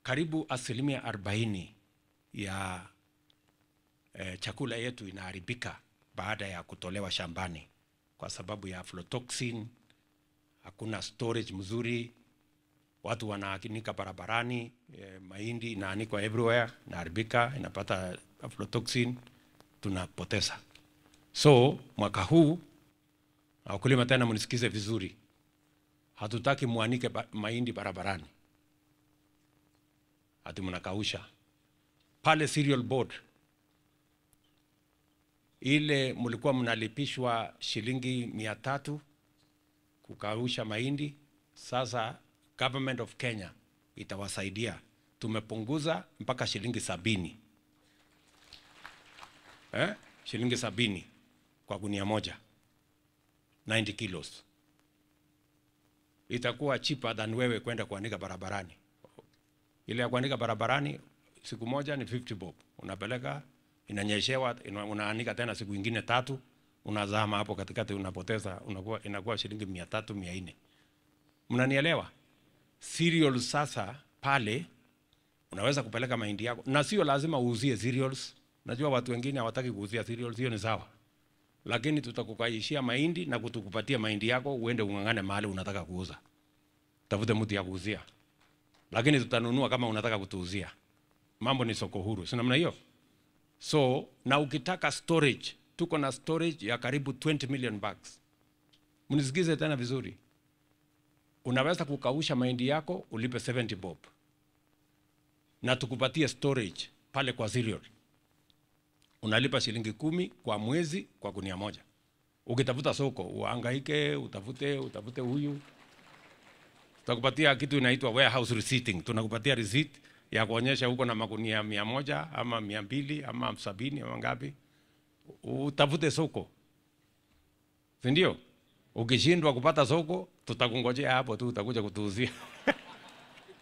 karibu asilimia arobaini ya eh, chakula yetu inaharibika baada ya kutolewa shambani kwa sababu ya aflatoxin, hakuna storage mzuri, watu wanaanika barabarani, eh, mahindi inaanikwa everywhere, inaharibika, inapata aflatoxin, tunapoteza. So mwaka huu na wakulima, tena mnisikize vizuri, hatutaki muanike ba mahindi barabarani ati mnakausha pale cereal board ile mlikuwa mnalipishwa shilingi mia tatu kukausha mahindi. Sasa government of Kenya itawasaidia, tumepunguza mpaka shilingi sabini eh? shilingi sabini kwa gunia moja 90 kilos, itakuwa cheaper than wewe kwenda kuandika barabarani. Ile ya kuandika barabarani siku moja ni 50 bob, unapeleka inanyeshewa, ina- unaanika tena siku ingine tatu, unazama hapo katikati, unapoteza, unakuwa inakuwa shilingi mia tatu mia nne. Mnanielewa? Cereals sasa pale unaweza kupeleka mahindi yako, na sio lazima uuzie cereals. Najua watu wengine hawataki kuuzia cereals, hiyo ni sawa, lakini tutakukaishia mahindi na kutukupatia mahindi yako, uende ung'ang'ane mahali unataka kuuza, tafute mtu ya kuuzia, lakini tutanunua kama unataka kutuuzia. Mambo ni soko huru, si namna hiyo? So na ukitaka storage, tuko na storage ya karibu 20 million bags. Mnisikize tena vizuri, unaweza kukausha mahindi yako ulipe 70 bob na tukupatie storage pale kwa cereal, unalipa shilingi kumi kwa mwezi kwa gunia moja. Ukitafuta soko uhangaike, utafute utafute huyu, tutakupatia kitu inaitwa warehouse receipting. Tunakupatia receipt ya kuonyesha huko na magunia mia moja ama mia mbili ama sabini ama ngapi, utafute soko, si ndio? Ukishindwa kupata soko, tutakungojea hapo tu, utakuja kutuuzia